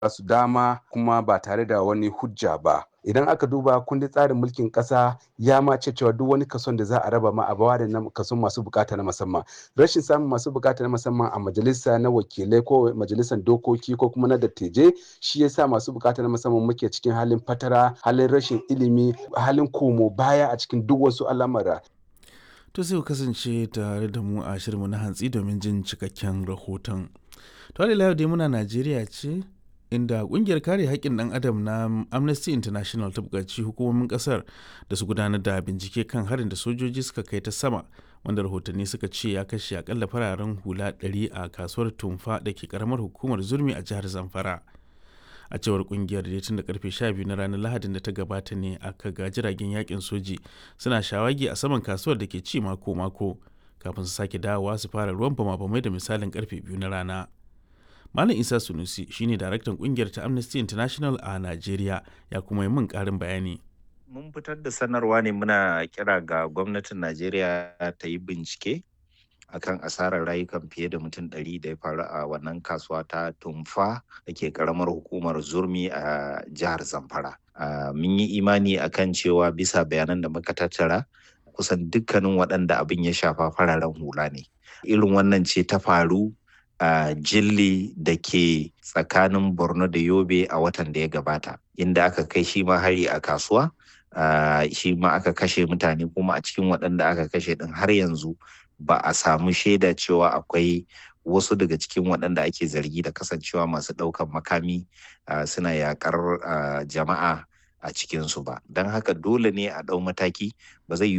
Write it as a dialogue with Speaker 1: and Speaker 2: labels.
Speaker 1: su dama kuma ba tare da wani hujja ba idan aka duba kundin tsarin mulkin kasa ya ma ce cewa duk wani kason da za a raba ma a bawa da kason masu bukata na musamman rashin samun masu bukata na musamman a majalisa na wakilai ko majalisar dokoki ko kuma na dattijai shi yasa masu bukata na musamman muke cikin halin fatara halin rashin ilimi halin komo baya a cikin duk wasu al'amura
Speaker 2: to sai ku kasance tare da mu a shirinmu na hantsi domin jin cikakken rahoton to yau dai muna najeriya ce inda kungiyar kare haƙƙin ɗan adam na amnesty international ta buƙaci hukumomin ƙasar da su gudanar da bincike kan harin da sojoji suka kai ta sama wanda rahotanni suka ce ya kashe akalla fararen hula 100 a kasuwar tumfa da ke karamar hukumar zurmi a jihar zamfara a cewar kungiyar da tun da karfe 12 na ranar lahadin da ta gabata ne aka ga jiragen yakin soji suna shawagi a saman kasuwar da ke ci mako-mako kafin su sake dawowa su fara ruwan bama-bamai da misalin karfe biyu na rana Malam Isa Sunusi shine daraktan kungiyar ta Amnesty International a Najeriya ya kuma yi min karin bayani.
Speaker 3: Mun fitar da sanarwa ne muna kira ga gwamnatin Najeriya ta yi bincike akan asarar rayukan fiye da mutum ɗari da ya faru a wannan kasuwa ta tumfa da ke karamar hukumar zurmi a jihar Zamfara. Mun yi imani akan cewa bisa bayanan da muka tattara kusan dukkanin waɗanda abin ya shafa fararen hula ne. Irin wannan ce ta faru a uh, jilli da ke tsakanin borno da yobe a watan da ya gabata inda aka kai shi ma hari a kasuwa uh, shi ma aka kashe mutane kuma a cikin waɗanda aka kashe ɗin har yanzu ba a samu shaida cewa akwai wasu daga cikin waɗanda ake zargi da kasancewa masu ɗaukan makami uh, suna yakar jama'a a cikinsu ba don haka dole ne a ɗau mataki ba zai